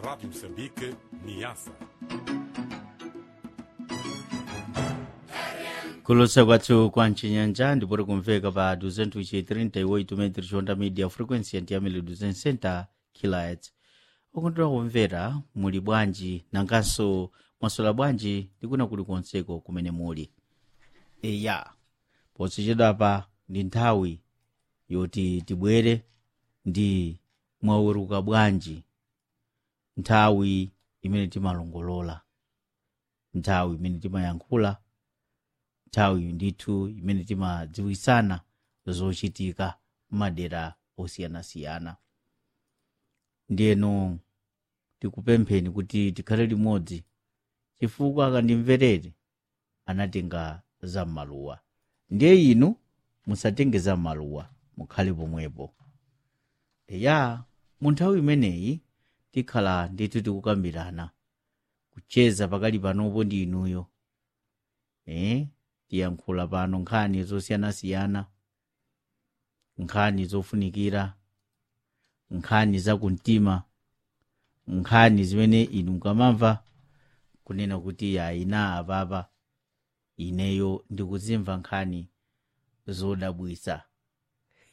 Rádio Moçambique, Niassa. kulosa kwathu kwa mchinyanja ndipoti kumveka pa 238 metri chonda media frequency yantiyamile 260 kilohertz okondera kumvera muli bwanji nanganso mwasola bwanji ndikuna kuli konseko kumene muli eya posachedwapa ndi nthawi yoti tibwere ndi mwaweruka bwanji nthawi imene timalongolola nthawi imene timayankhula nthawi ndithu imene timadziwisana zochitika m'madera osiyanasiyana ndiyeno tikupempheni kuti tikhale limodzi chifukwa akandimverere anatenga zam'maluwa ndiye inu musatenge zam'maluwa mukhale pomwepo eya mu nthawi imeneyi tikhala ndithu tikukambirana kucheza pakali panopo ndi inuyo eh tiyankhula pano nkhani zosiyanasiyana nkhani zofunikira nkhani zakumtima nkhani zimene inu mukamamva kunena kuti ayina apapa ineyo ndikuzimva nkhani zodabwisa